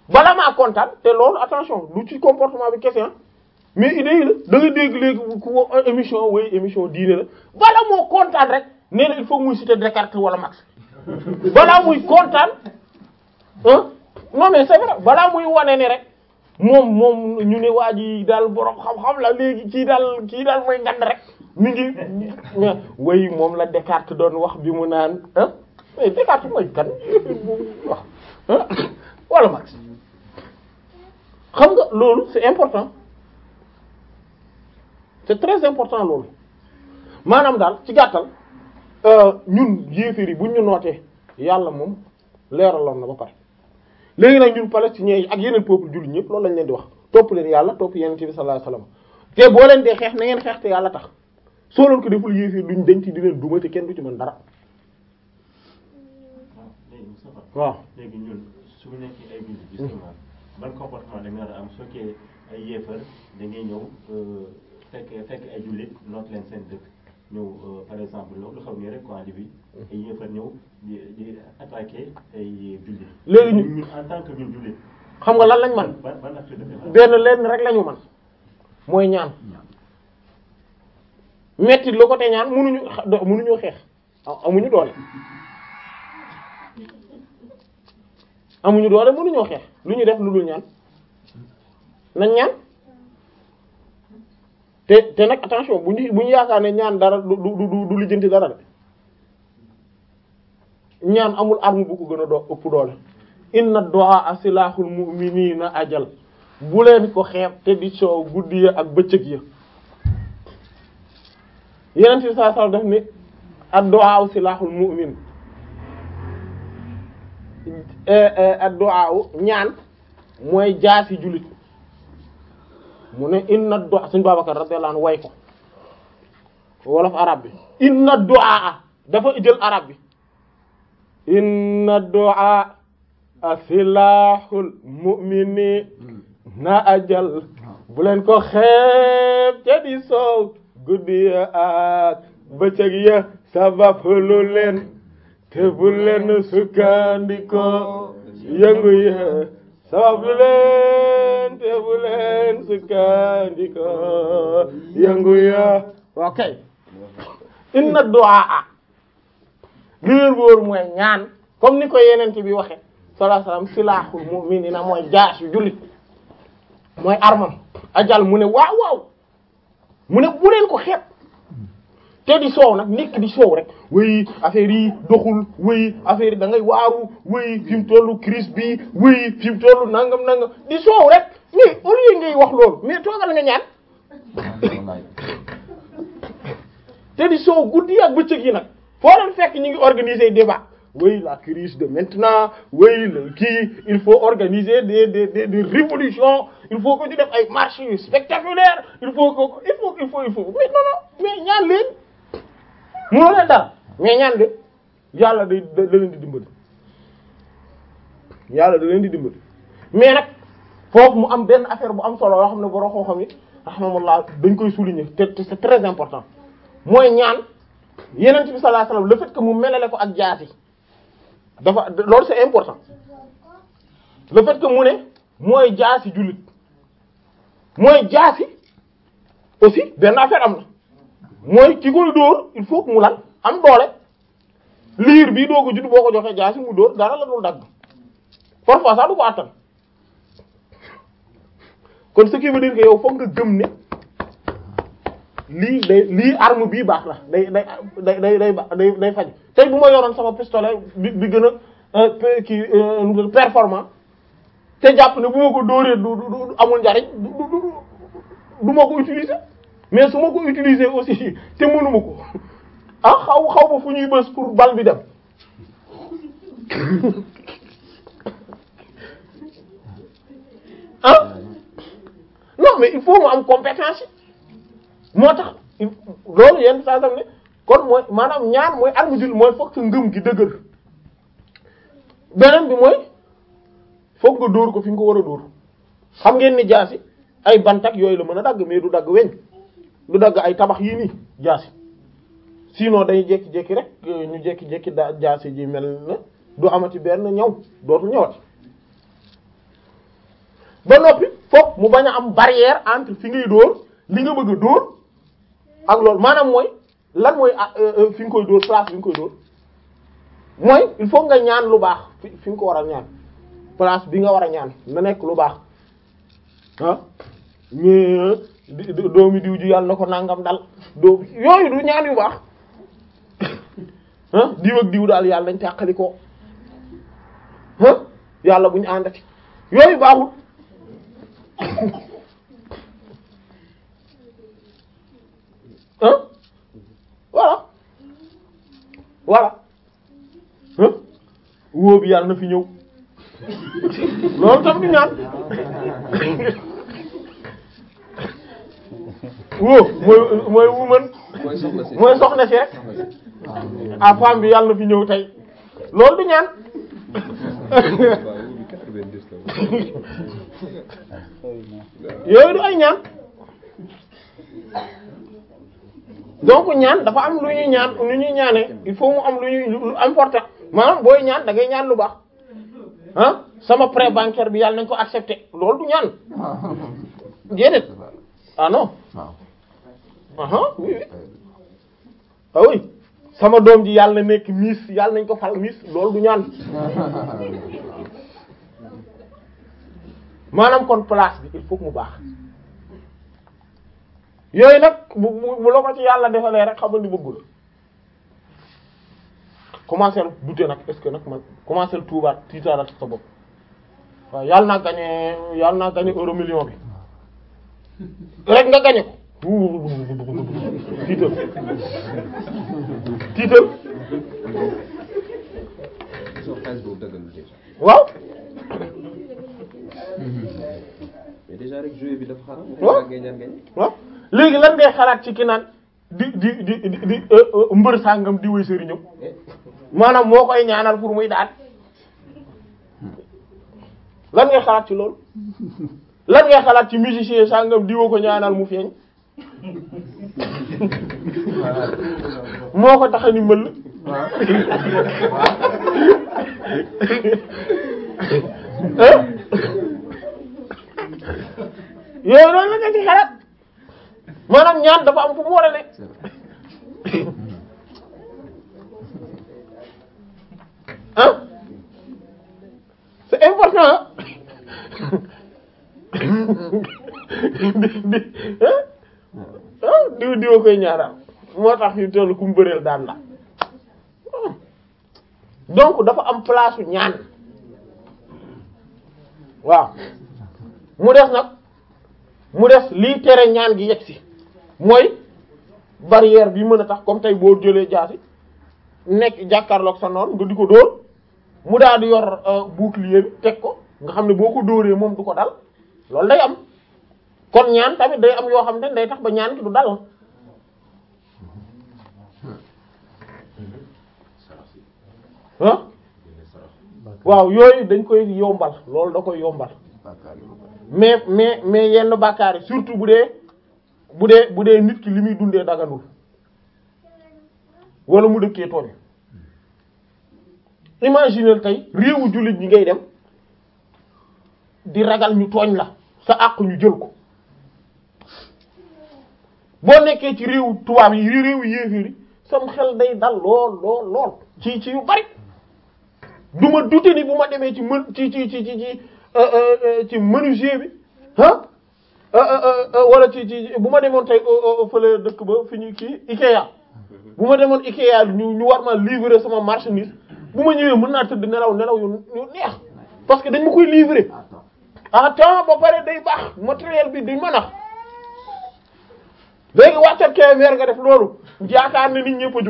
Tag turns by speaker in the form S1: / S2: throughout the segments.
S1: bala maa kontaan te loolu attention du ci comportement bi kese mais idée yi la da nga dégg léegi ku émission way émission diine la bala moo kontaan rek nee na il faut muy citer Descartes wala Marx balaa muy kontaan ah non mais c'est vrai balaa muy wane ni rek moom moom ñu ne waa ji daal borom xam-xam la léegi kii daal kii daal mooy ngand rek mi ngi way moom la Descartes doon wax bi mu naan ah mais Descartes mooy kan wax ah wala Marx xam nga loolu c'est important c'est très important loolu maanaam daal ci gàttal ñun yéeféer yi buñ ñu nootee yàlla moom leeraloon na ba pare léegi nag ñun palestiniens yi ak yeneen peuple jullit ñëpp loolu lañ leen di wax topp leen yàlla topp yeneen bi sallallahu alayhi wasallam te boo leen dee xeex na ngeen xeex te yàlla tax soo leen ko deful yéeféer duñ denc di leen duma te kenn du ci mën dara waaw
S2: léegi ñun su ñu nekkee ay jullit justement ban comportement da nga war a am soo kee ay yéefar da ngay ñëw fekk fekk ay jullit noot leen seen dëkk ñëw par exemple lu xaw nii rek quoi bi ay yéefar ñëw di di attaquer ay jullit.
S1: léegi ñu
S2: ñun en tant que ñun jullit.
S1: xam nga lan lañ man
S2: ban ban acte de défense.
S1: benn lenn rek lañu man mooy ñaan metti lu ko te ñaan mënuñu xa- mënuñoo xeex amuñu doole amuñu doole mënuñoo xeex lu ñu def lu dul ñaan nañ ñaan te te nag attention bu ñu bu ñu yaakaar ne ñaan dara du du du du lijjanti dara de ñaan amul arme bu ko gën a doo ëpp doole inna du'a silahul mu'minina ajal bu leen ko xeeb te di soow guddi ya ak bëccëg ya yeneen ci saa saa def ni ad-du'a silahul mu'min ad-du'a ñaan mooy jaasi jullit mu ne inna du'a suñu Babacar radiyallahu anhu way ko wolof arab bi inna du'a dafa jël arab bi inna du'a silahul mu'mini na ajal bu leen ko xeeb te di soow guddi ya ak bëccëg ya sabab lu leen te bu leen sukkandiko yëngu ya sabab lu leen te bu leen sukkandiko yëngu ya ok inna du'a li leen wóor mooy ñaan comme ni ko yenente bi waxe sallallahu alayhi wasallam silahul mu'minina mooy jaas yu jullit mooy armam ajal mu ne waaw waaw mu ne bu leen ko xeeb te di soow nag nekk di soow rek wéy affaire yi doxul wéy affaire yi da ngay waaru wéy fi mu tollu crise bi wéy fi mu tollu nangam nangam di soow rek mais au lieu ngay wax loolu mais toogal nga ñaan te di soow guddi ak bëccëg yi nag foo leen fekk ñu ngi organiser débat oui la crise de maintenant oui le kii il faut organiser des des des des révolutions il faut que ñu def ay marches spectaculaires il faut que il faut il faut il faut mais non non mais ñaan leen mënoo leen dara mais ñaan de yàlla day da leen di dimbali yàlla da leen di dimbali mais nag foofu mu am benn affaire bu am solo yoo xam ne borom xam-xam yi rahmatullah dañ koy souligner te te c'est très important mooy ñaan yeneen bi sallallahu alayhi wasallam le fait que mu melale ko ak jaasi dafa loolu c'est important le fait que mu ne mooy jaasi jullit mooy jaasi aussi benn affaire am na mooy ki koy dóor il faut que mu lan am doole liir bii doo ko judd boo ko joxee jaasi mu dóor dara la dul dagg parfois sax du ko attan kon ce qui veut dire que yow foog nga gëm ne lii day lii arme bii baax na day day day day day day day faj tey bu ma yoroon sama pistolet bi bi gën a kii performant te jàpp ne bu ma ko dóoree du du amul njariñ du du du ma ko utiliser mais su ma ko utiliser aussi te mënuma ko ah xaw xaw ma fu ñuy bës pour bal bi dem ah non mais il faut mu am compétence moo tax loolu yenn saa sam ne kon mooy maanaam ñaan mooy arme jul mooy foog sa ngëm gi dëgër beneen bi mooy foog nga dóor ko fi nga ko war a dóor xam ngeen ni jaasi ay bantak yooyu la mën a dagg mais du dagg weñ du dagg ay tabax yii nii jaasi sinon day jékki-jékki rek ñu jékki-jékki da jaasi ji mel na du amati benn ñaw dootul ñëwati ba noppi fokk mu bañ a am barrière entre fi ngay dóor li nga bëgg a dóor ak loolu maanaam mooy lan mooy ah, euh, euh, fi nga koy dóor place bi nga koy dóor mooy il faut nga ñaan lu baax fi fi nga ko war a ñaan place bi nga war a ñaan na nekk lu baax ah mais di- di- doomi diw ji yàlla na ko nangam dal doom yooyu du ñaan yu baax ah diw ak diw daal yàlla nañ tàqali ko ah yàlla bu ñu àndati yooyu baaxul ah voilà voilà ah wóo bi yàlla na fi ñëw loolu tam du ñaan wóo mooy mooy wuman
S3: mooy soxna si
S1: mooy soxna si rek ah femme bi yàlla na fi ñëw tey loolu du ñaan
S3: waaw wóobi 90 la
S1: yooyu du ay ñaan donc ñaan dafa am lu ñuy ñaan lu ñuy ñaanee il faut mu am lu ñuy lu important maanaam booy ñaan da ngay ñaan lu baax ah sama prêt bancaire bi yàlla nañ ko accepter loolu du ñaan déedéet ah non aha oui oui ah oui sama doom ji yàlla na nekk miss yàlla nañ ko fal miss loolu du ñaan maanaam kon place bi il faut que mu baax yooyu nag bu bu bu la ko ci yàlla defalee rek xamal ni bëggul commencer douter nag est-ce que nag man commencer tuubaat tiitaaral sa bopp waaw yàlla naa gagné yàlla naa gagné euro million bi rek nga gagné ko tiital tiital
S3: soo xaalis boobu dëggalul déjà
S1: waaw
S3: mais déjà rek jouet bi dafa xaram
S1: Waaw.
S3: ngay ñaan gañ
S1: waaw léegi lan ngay xalaat ci ki naan di di di di di euh, euh, mbër sàngam di wéy sëriñam maanaam moo koy ñaanal pour muy daan lan ngay xalaat ci loolu lan ngay xalaat ci musicien sàngam di woo ko ñaanal mu feeñ moo ko tax a ni mbëll hein yooyu loolu la nga ci xalaat maanaam ñaan dafa am fu mu war a ne ah c'est important di di ah ah diw diwa koy ñaanal moo tax ñu toll ku mu bëreel daan la donc dafa am place u ñaan waaw mu des nag mu des lii tere ñaan gi yegg si mooy barrière bi mën a tax comme tey boo jëlee jaasi nekk jàkkaarloog sa noon nga di ko dóor mu daal di yor euh, bouclier bi teg ko nga xam ne boo ko dóoree moom du ko dal loolu day am kon ñaan tamit day am yoo xam ne day tax ba ñaan ki du dal ah waaw yooyu dañ koy yombal loolu da koy yombal mais mais mais yenn bàkkaar yi surtout bu dee bu dee bu dee nit ki li muy dundee daganul wala mu dëkkee tooñ imaginer tey réewu jullit ñi ngay dem di ragal ñu tooñ la sa àq ñu jël ko boo nekkee ci réewu tubaab yi réewu yéeféer yi sam xel day dal lool lool lool ci ci yu bari du ma douter ni bu ma demee ci mën ci ci ci ci ci euh, euh, euh, ci menuisier bi ah euh, euh, euh, wala ci ci bu ma demoon tey euh, euh, fële dëkk ba fi ñu kii Ikea bu ma demoon Ikea ñu ñu war ma livrer sama marchandise bu ma ñëwee mën naa tëdd nelaw nelaw yu yu neex parce que dañ ma koy livrer à temps ba pare day baax matériel bi duñ ma nax léegi wàccat KMR nga def loolu yaakaar ne nit ñëpp a jub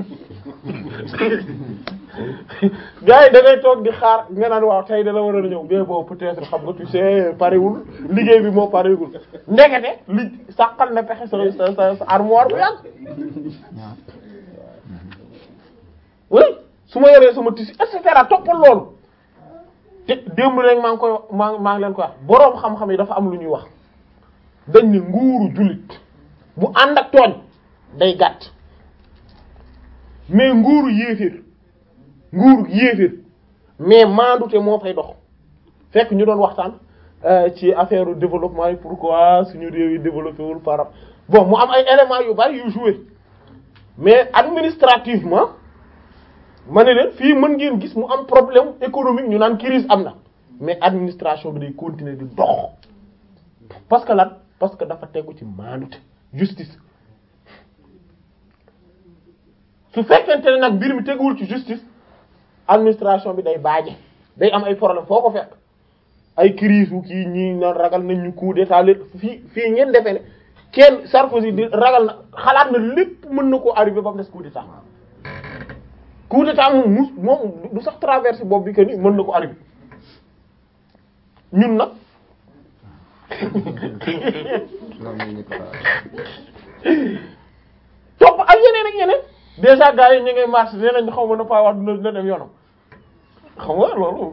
S1: gars yi da ngay toog di xaar nga naan waaw tey dana war a ñëw mais bon peut-être xam nga tu sais parewul liggéey bi moo parewul ndekete li sàqal na pexe sa sa sa sa armoire bu yàgg oui su ma yoree sama tissu et cetera toppal loolu te démb rek maa ngi koy maa maa ngi leen koy wax boroom xam-xam yi dafa am lu ñuy wax dañ ne nguuru jullit bu ànd ak tooñ day gàtt mais nguuru yéeféer nguuru yéeféer mais maandute moo fay dox fekk ñu doon waxtaan ci affaire développement yi pourquoi suñu réew yi développé wul par bon mu am ay éléments yu bari yu joué mais administrativement ma ne leen fii mën ngeen gis mu am problème économique ñu naan crise am na mais administration bi day continuer di dox parce que lan parce que dafa tegu ci maandute justice su fekkente ne nag mbir mi teguwul ci justice administration bi day baaje day am ay problème foo ko fekk ay crise wu kii ñii na ragal nañ ñu coup d'état lépp fii fii ngeen defee ne kenn Sarkozy di ragal na xalaat na lépp mën na koo arrivé ba mu des coup d'état coup d'état moom mus moom du sax traversé boobu bi que ni mën na ko arrivé ñun nag
S3: loolu mooy ñëpp xalaat.
S1: topp ak yeneen ak yeneen déjà gars yi ñu ngay marché nee nañ xaw ma na pas wax dina dina dem yoonam xam nga loolu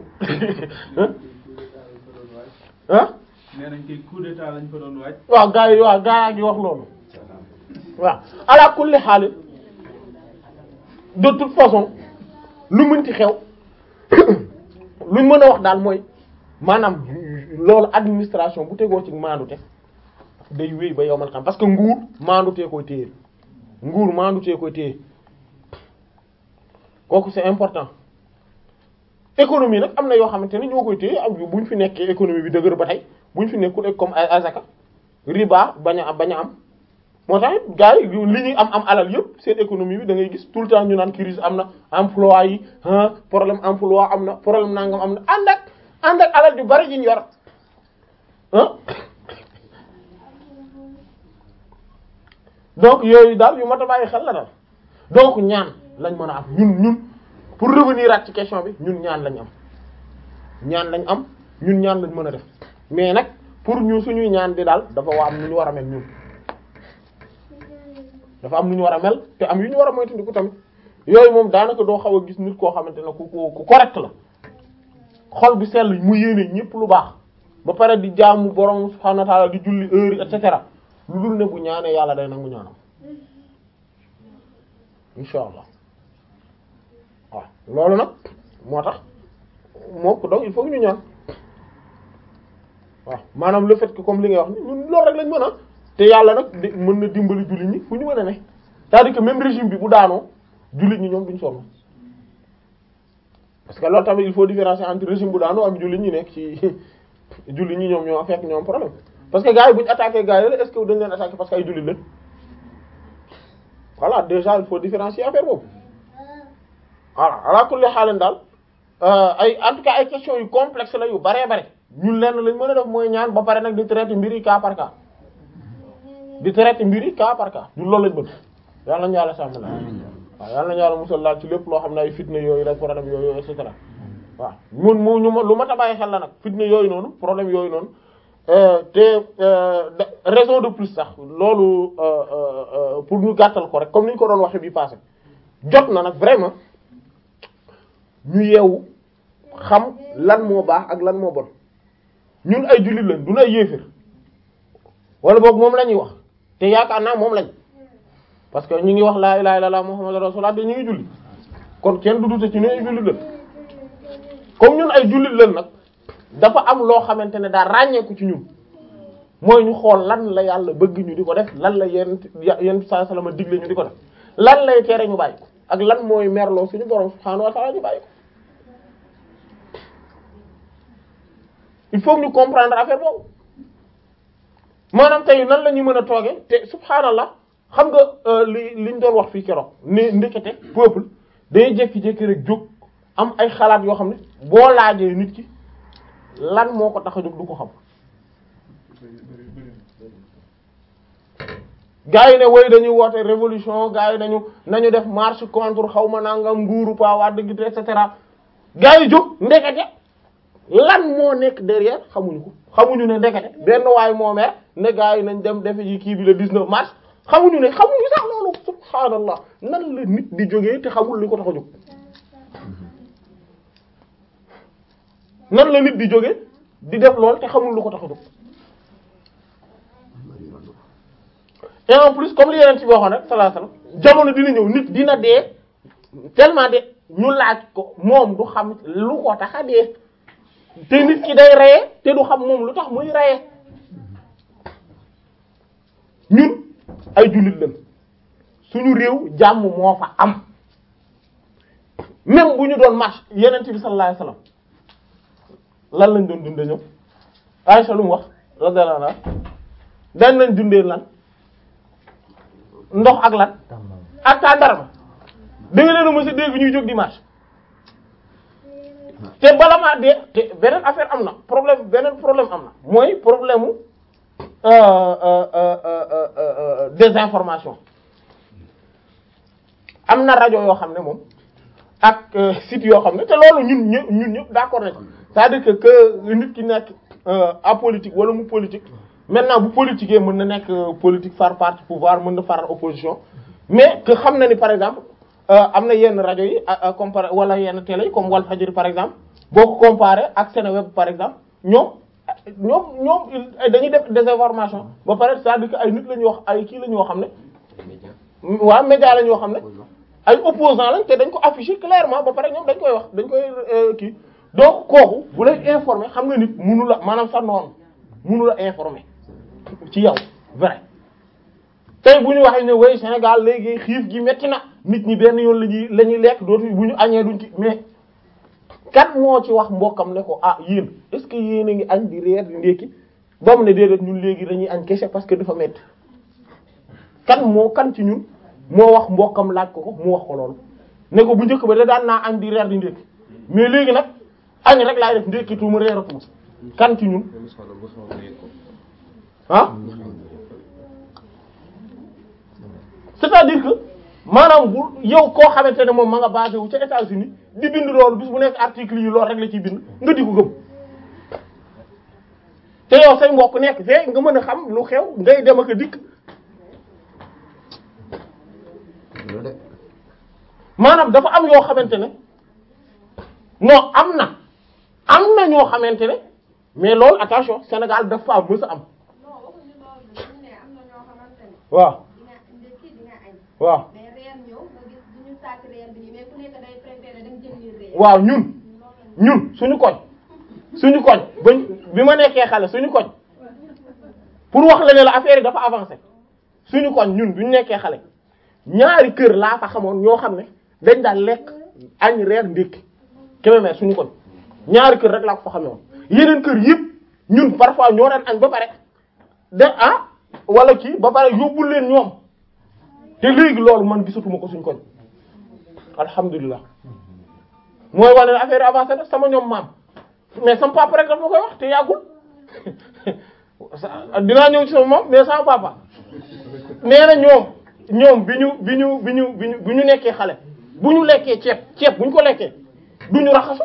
S1: ah
S4: nee nañ kay coup d'état lañ fa doon waaj.
S1: waaw gars yi waaw gars yaa ngi wax loolu waaw ala kulli xaalis de toute façon lu mënti xew luñ mën a wax daal mooy maanaam loolu administration bu tegoo ci maandute day wéy ba yow man xam parce que nguur maandutee koy téye nguur maandutee koy téye kooku c'est important économie nag am na yoo xamante ne ñoo koy téye am bu ñu fi nekkee économie bi dëgër ba tey bu ñu fi nekkul comme ay azaka riba bañ a am bañ a am moo tax it gars yi li ñuy am am alal yëpp seen économie bi da ngay gis tout le temps ñu naan crise am na emploi yi ah problème emploi am na problème nangam am na ànd ak ànd ak alal ju bari ji ñu yor ah donc yooyu daal yu mat a bàyyi xel la daal donc ñaan lañ mën a am ñun ñun pour revenir at ci question bi ñun ñaan lañ am ñaan lañ am ñun ñaan lañ mën a def mais nag pour ñu suñuy ñaan di daal dafa waa am nu ñu war a mel ñun dafa am nu ñu war a mel te am yu ñu war a moytandiku tamit yooyu moom daanaka doo xaw a gis nit koo xamante ne ku ku ku correct la xol bi sell mu yéene ñëpp lu baax ba pare di jaamu borom subhanahu wa ta'ala di julli heure et cetera lu dul ne bu ñaanee yàlla day nangu ñaanam insha allah waaw loolu nag moo tax moo ko donc il faut que ñu ñaan waaw maanaam le fait que comme li ngay wax ni ñun loolu rek lañ mën a te yàlla nag di mën na dimbali jullit ñi fu ñu mën a ne c'est-à-dire que même régime bi bu daanoo jullit ñi ñoom duñ sonn parce que loolu tamit il faut différencier entre régime bu daanoo ak jullit ñi nekk ci jullit ñi ñoom ñoo fekk ñoom problème parce que gars yi bu ñu attaqué gars yi la est-ce que dañ leen attaqué parce que ay jullit lañ voilà déjà il faut différencier affaire boobu voilà ala kulli xaalan daal ay en tout cas ay questions yu complexe la yu baree bare ñun lenn lañ mën a def mooy ñaan ba pare nag di traiter mbir yi cas par cas di traiter mbir yi cas par cas ñun loolu lañ bëgg yàlla nañu yàlla sàmm la waaw yàlla nañu yàlla musal laal ci lépp loo xam ne ay fitna yooyu rek problème yooyu et cetera waaw mun mu ñu ma lu ma ta bàyyi xel la nag fitna yooyu noonu problème yooyu noonu te raison de plus sax loolu pour ñu gàttal ko rek comme ni ñu ko doon waxee bi passé jot na nag vraiment ñu yeewu xam lan moo baax ak lan moo bon ñun ay jullit lañ duñu ay yéefér wala boog moom la ñuy wax te yaakaar naa moom lañ parce que ñu ngi wax laa ilaha illallah muhammadu rasulullah te ñu ngi julli kon kenn du dute ci ñu ay jullit lañ comme ñun ay jullit lañ nag dafa am loo xamante ne daa ràññeeku ci ñun mooy ñu xool lan la yàlla bëgg ñu di ko def lan la yenn yenn saa salama digle ñu di ko def lan lay tere ñu bàyyi ko ak lan mooy merloo suñu borom subhaanahu wa ta'ala ñu bàyyi ko il faut ñu comprendre affaire boobu maanaam tey nan la ñu mën a tooge te subhaanallah xam nga li liñ doon wax fii keroog ne ndekete peuple day jékki-jékki rek jóg am ay xalaat yoo xam ne boo laajee nit ki lan moo ko tax a jóg du ko xam gars yi ne woy dañuy woote révolution gars yi nañu nañu def marche contre xaw ma nangam nguuru pa waa dëgg et cetera gars yi jóg ndekete lan moo nekk derrière xamuñu ko xamuñu ne ndekete benn waay moo mer ne gars yi nañ dem defe ji kii bi le 19 mars xamuñu ne xamuñu sax loolu subhaanallah nan la nit di jógee te xamul li ko tax a jóg nan la nit di jóge di def lool te xamul lu ko tax a jóg et en plus comme li yeneen ci waxoon rek sallallahu alayhi wasallam jamono dina ñëw nit dina dee tellement de ñu laaj ko moom du xam lu ko tax a dee te nit ki day reye te du xam moom lu tax muy reye ñun ay jullit lañ suñu réew jàmm moo fa am même bu ñu doon marche yeneen bi sallallahu alayhi wasallam lan lañ doon dundee ñoom Aisha lu mu wax radiyallahu anha dañ lañ dundee lan ndox ak lan ak tàndarma da nga leen a mës a dégg ñuy jóg di marche te bala maa dee te beneen affaire am na problème beneen problème am na mooy problème mu euh, euh, euh, euh, euh, désinformation am na rajo yoo xam ne moom ak euh, site yoo xam ne te loolu ñun ñëpp ñun ñëpp d'accord nañ c'est-à-dire que que nit ki nekk euh, apolitique wala mu politique maintenant bu politiquer mën na nekk euh, politique far parti pouvoir mën na far opposition mais que xam na ni par exemple euh, am na yenn rajo yi à comparé wala yenn télé yi comme Walfadjri par exemple boo ko comparé ak Seneweb par exemple ñoom ñoom ñoom il- dañuy def désinformation ba pare c'est-à-dire que ay nit la ñuy wax ay kii la ñu yoo xam ne waa média la ñoo xam ne ay opposants lañ te dañ ko afficher clairement ba pare ñoom dañ koy wax dañ koy euh, kii donc kooku bu lay informer xam nga nit munu la maanaam sa noonu munu la informer ci yow vrai tey bu ñu waxee ne way Sénégal léegi xiif gi metti na nit ñi benn yoon la ñuy la ñuy lekk dootu bu ñu añee duñ ci mais kan moo ci wax mbokkam ne ko ah yéen est-ce que yéen a ngi añ di reer di ndékki ba mu ne déedéet ñun léegi dañuy añ kese parce que dafa metti kan moo kan ci ñun moo wax mbokkam laaj ko ko mu wax ko loolu ne ko bu njëkk ba da daan naa añ di reer di ndékki mais léegi nag añ rek laay def ndékki tuuma reeratuma kan ci ñun ah c'est-à-dire que maanaam bu yow koo xamante ne moom ma nga basé wu ca États-Unis di bind loolu bis bu nekk article yi loolu rek la ciy bind nga di ko gëm te yow say mbokk nekk fee nga mën a xam lu xew ngay dem ak a dikk
S3: loolu de
S1: maanaam dafa am yoo xamante ne non am na am na ñoo xamante ne mais loolu attention Sénégal dafa am mës a am
S5: non waxuñu loolu de dañu ne am na ñoo xamante ne
S1: waaw
S5: di nga ndekki di nga añ
S1: waaw
S5: mais reer ñëw nga gis du ñu sàkk reer bi nii mais ku nekk day préféré dem jëndi reer
S1: waaw ñun ñun suñu koñ suñu koñ bañ bi ma nekkee xale suñu koñ pour wax la ne la affaire yi dafa avancé suñu koñ ñun bi ñu nekkee xale ñaari kër laa fa xamoon ñoo xam ne dañ daan lekk añ reer ndékki Kébémer suñu koñ ñaari kër rek laa ko fa xamee woon yeneen kër yëpp ñun parfois ñoo daan añ ba pare de ah wala kii ba pare yóbbul leen ñoom te léegi loolu man gisatuma ko suñu koñ alhamdulilah mooy wane ne affaire yi avancé na sama ñoom maam mais sama papa rek dafa ma koy wax te yàggul sa- dinaa ñëw ci sama maam mais sama papa nee na ñoom ñoom bi ñu bi ñu bi ñu bi ñu bi ñu nekkee xale bu ñu lekkee ceeb ceeb bu ñu ko lekkee du ñu raxasu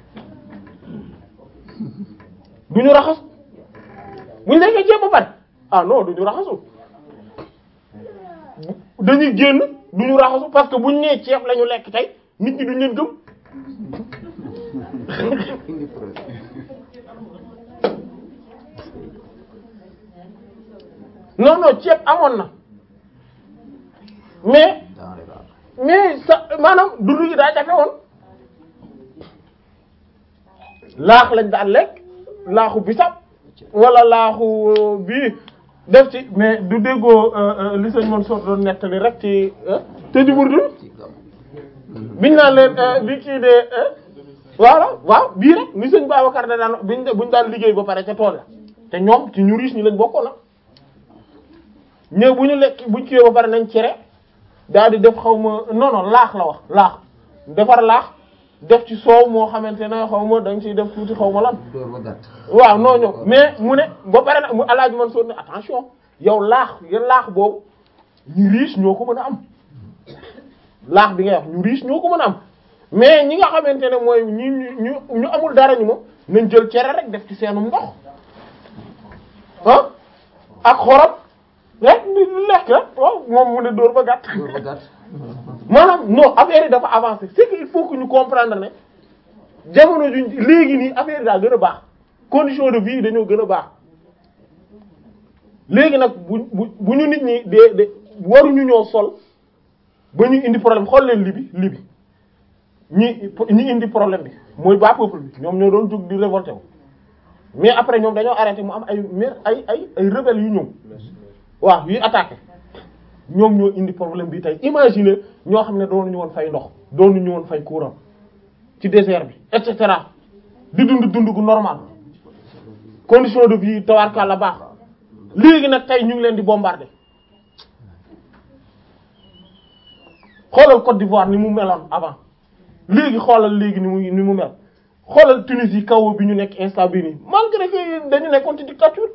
S1: du ñu raxasu bu ñu lekkee ceeb ba pare ah non du ñu raxasu dañuy génn du ñu raxasu parce que bu ñu nee ceeb la ñu lekk tey nit ñi duñ leen gëm
S3: indi problème
S1: non non ceeb amoon na mais
S3: denrée rare
S1: mais sa maanaam dundu gi daa jafe woon laax lañ daan lekk laaxu bisab wala laaxu bii def ci mais du déggoo li sëñ Mansour doon nettali rek ci te di burdu
S3: ci gam
S1: biñ naan leen li kii de voilà waaw bii rek ni sëñ Babacar da daan biñ buñ daan liggéey ba pare ca tool la te ñoom ci ñu riche ñi lañ bokkoon na ñëw bu ñu lekk buñ kiiwee ba pare nañ cere daal di def xaw ma non non laax la wax laax defar laax def ci soow moo xamante ne xaw ma dañ ciy def tuuti xaw ma lan
S3: door ba gàtt
S1: waaw non non mais mu ne ba pare nag mu alaaji man soo ne attention yow laax ya laax boobu ñu riche ñoo ko mën a am laax bi ngay wax ñu riche ñoo ko mën a am mais ñi nga xamante ne mooy ñi ñu ñu ñu amul dara ñu moom nañ jël cere rek def ci seenum ndox ah ak xorom rek di lekk rek waaw moom mu ne dóor ba gàtt
S3: door ba gàtt
S1: maanaam non affaire yi dafa avancé c'est que il faut que ñu comprendre ne jamono juñ léegi nii affaire yi daa gën a baax condition de vie yi dañoo gën a baax léegi nag bu bu bu ñu nit ñi de de waruñu ñoo sol ba ñu indi problème xool leen libi libi ñi ñi indi problème bi mooy bas peuple bi ñoom ñoo doon jóg di révolté wu mais après ñoom dañoo arrêté mu am ay mer ay ay ay rebelles yu ñëw waaw yuy attaqué ñoom ñoo indi problème bi tey imagine ñoo xam ne doonuñu woon fay ndox doonuñu woon fay courant ci désert bi et cetera di dund dund gu normal condition de vie tawarkal la baax léegi nag tey ñu ngi leen di bombarder xoolal Côte d'Ivoire ni mu meloon avant léegi xoolal léegi ni mu ni mu mel xoolal Tunisie kaw bi ñu nekk instant bii nii malgré que dañu nekkoon ci dictature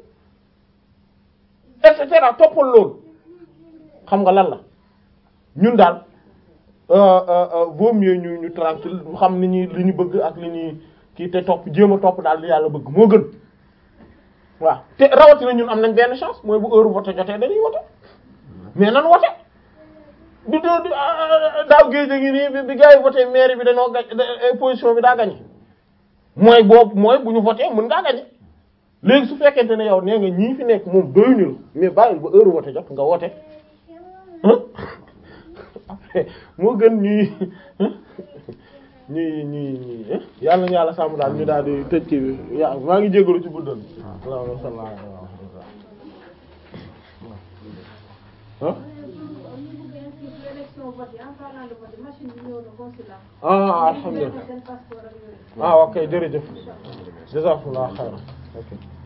S1: et cetera toppal loolu xam nga lan la ñun daal vaut mieux ñu ñu tranquille xam ni ñuy li ñu bëgg ak li ñuy kii te topp jéem a topp daal li yàlla bëgg moo gën waaw te rawatina ñun am nañ benn chance mooy bu heure vote jotee dañuy vote mais nan vote du doo du daaw géej a ngi nii bi bi gars yi voté mairie bi dañoo gañ position bi daa gañe mooy boobu mooy bu ñu voté mën ngaa gañe léegi su fekkente ne yow nee nga ñii fi nekk moom doyuñu la mais bàyyil ba heure vote jot nga vote moo gën ñuy ñuy ñuy ñuy yàlla na yàlla sàmm daal ñu daal di tëj kii bi ya maa ngi jégalu ci guddal allahumma salli ala ah ah alhamdulillah ah ok jërëjëf jazakumullah khairan ok